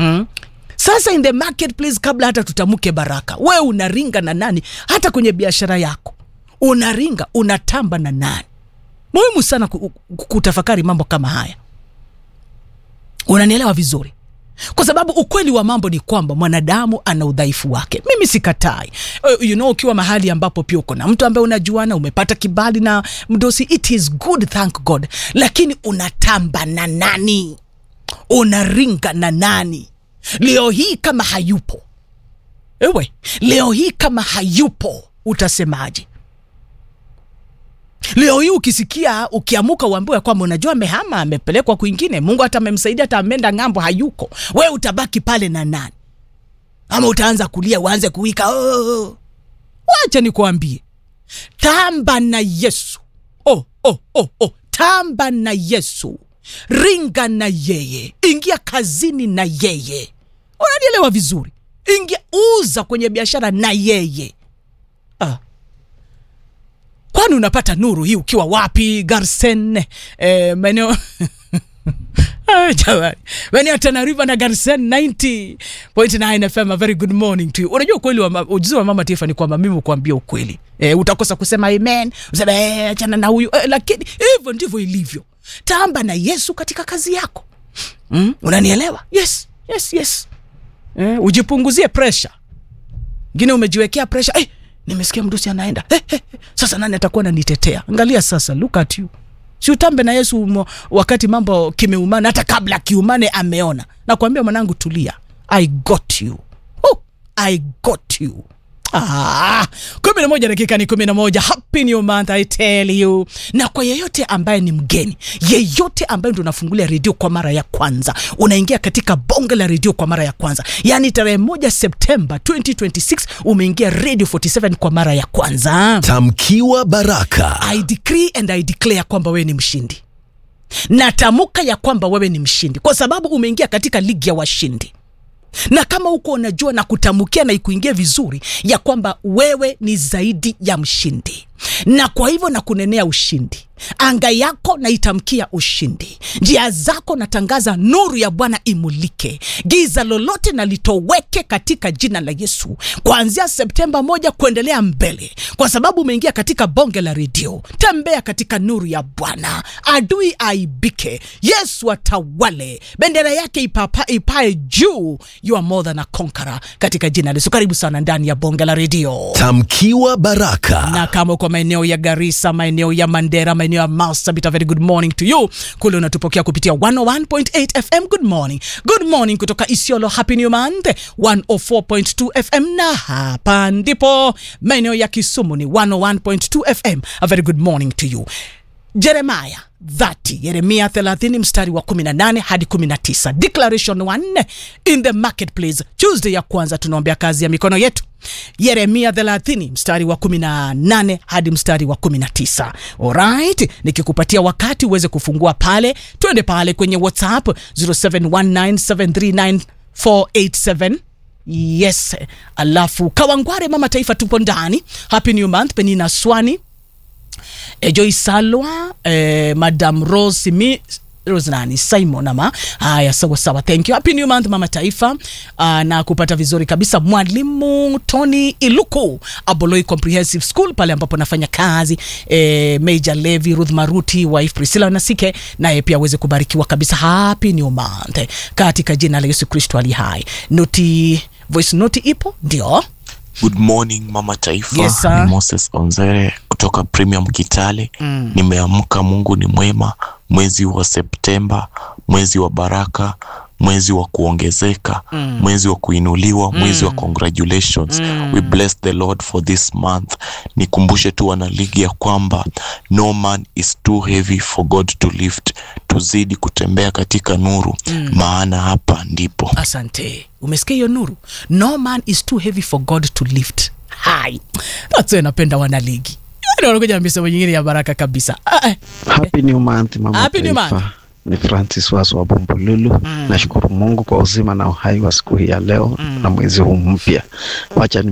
mm? sasa in the marketplace kabla hata tutamuke baraka we unaringa na nani hata kwenye biashara yako unaringa unatamba na nani muhimu sana ku- ku- kutafakari mambo kama haya unanielewa vizuri kwa sababu ukweli wa mambo ni kwamba mwanadamu ana udhaifu wake mimi sikatai uh, you know ukiwa mahali ambapo pia uko na mtu ambaye unajuana umepata kibali na mdosi it is good thank god lakini unatamba na nani unaringa na nani leo hii kama hayupo ewe leo hii kama hayupo utasemaje leo hii ukisikia ukiamuka uambiwe kwamba unajua amehama amepelekwa kwingine mungu hata amemsaidia hata ameenda ng'ambo hayuko we utabaki pale na nani ama utaanza kulia uanze kuwika oh. wacha nikuambie tamba na yesu oh, oh, oh, oh. tamba na yesu ringa na yeye ingia kazini na yeye unanielewa vizuri ingia uza kwenye biashara na yeye ah kwani unapata nuru hii ukiwa wapi garsen eh, maeneo Ah, jamani maeneo ya Tana River na Garsen 90.9 FM a very good morning to you unajua ukweli wa ma- ujuzi wa mama Tifa ni kwamba mimi ukuambia ukweli eh, utakosa kusema amen usema eh, achana na huyu eh, lakini hivyo ndivyo ilivyo tamba na Yesu katika kazi yako mm? unanielewa yes yes yes eh, ujipunguzie pressure ngine umejiwekea pressure eh, nimesikia mdusi anaenda eh, eh, eh, sasa nani atakuwa nanitetea angalia sasa look at you si utambe na yesu mo, wakati mambo kimeumana hata kabla kiumane ameona nakwambia mwanangu tulia i got you oh, i got you Ah, kumi na moja dakika ni kumi na moja happy new month i tell you na kwa yeyote ambaye ni mgeni yeyote ambaye ndo unafungulia redio kwa mara ya kwanza unaingia katika bonge la redio kwa mara ya kwanza yaani tarehe moja septemba 2026 umeingia radio 47 kwa mara ya kwanza Tamkiwa baraka. I decree and I declare kwamba wewe ni mshindi. Natamka ya kwamba wewe ni mshindi kwa sababu umeingia katika ligi ya washindi. Na kama huko unajua na kutamkia na ikuingie vizuri ya kwamba wewe ni zaidi ya mshindi, na kwa hivyo na kunenea ushindi. Anga yako naitamkia ushindi, njia zako natangaza nuru ya Bwana imulike, giza lolote na litoweke katika jina la Yesu, kuanzia Septemba moja kuendelea mbele, kwa sababu umeingia katika bonge la redio. Tembea katika nuru ya Bwana, adui aibike, Yesu atawale, bendera yake ipapa, ipae juu. You are more than a conqueror katika jina la Yesu. Karibu sana ndani ya bonge la redio Tamkiwa baraka. na kama uko maeneo ya Garissa, maeneo ya Mandera, maeneo ya Marsabit, a very good morning to you. Kule unatupokea kupitia 101.8 FM. Good morning, good morning kutoka Isiolo. Happy new month 104.2 FM, na hapa ndipo maeneo ya Kisumu ni 101.2 FM. A very good morning to you. Jeremaya 30 Yeremia 30 mstari wa 18 hadi 19 declaration 1 in the marketplace Tuesday ya kwanza tunaombea kazi ya mikono yetu Yeremia 30 mstari wa 18 hadi mstari wa 19 alright nikikupatia wakati uweze kufungua pale twende pale kwenye WhatsApp 0719739487 yes alafu Kawangware mama taifa tupo ndani happy new month Penina Swani e, Joy Salwa e, Madam Rose mi Rose nani Simon ama haya, sawa sawa, thank you. Happy new month mama taifa. Uh, na kupata vizuri kabisa mwalimu Tony Iluku Aboloi Comprehensive School pale ambapo nafanya kazi eh, Major Levi Ruth Maruti wife Priscilla Nasike naye pia aweze kubarikiwa kabisa. Happy new month katika jina la Yesu Kristo ali hai. Noti voice note ipo ndio Good morning mama taifa, Yes, sir. ni Moses Onzere kutoka Premium Kitale. Mm. Nimeamka, Mungu ni mwema. Mwezi wa Septemba, mwezi wa baraka, mwezi wa kuongezeka, mm. mwezi wa kuinuliwa, mwezi wa congratulations. Mm. We bless the Lord for this month. Nikumbushe tu wana ligi ya kwamba no man is too heavy for God to lift. Tuzidi kutembea katika nuru, mm. maana hapa ndipo Asante, umesikia hiyo nuru? No man is too heavy for God to lift. Hai, that's why napenda wanaligi. Yaani wanakuja na misemo nyingine ya baraka kabisa. Ah, eh. Happy new month mama Happy new taifa. month. Ni Francis Wazo wa Bumbululu. Nashukuru Mungu kwa uzima na uhai wa siku hii ya leo na mwezi huu mpya. Wacha ni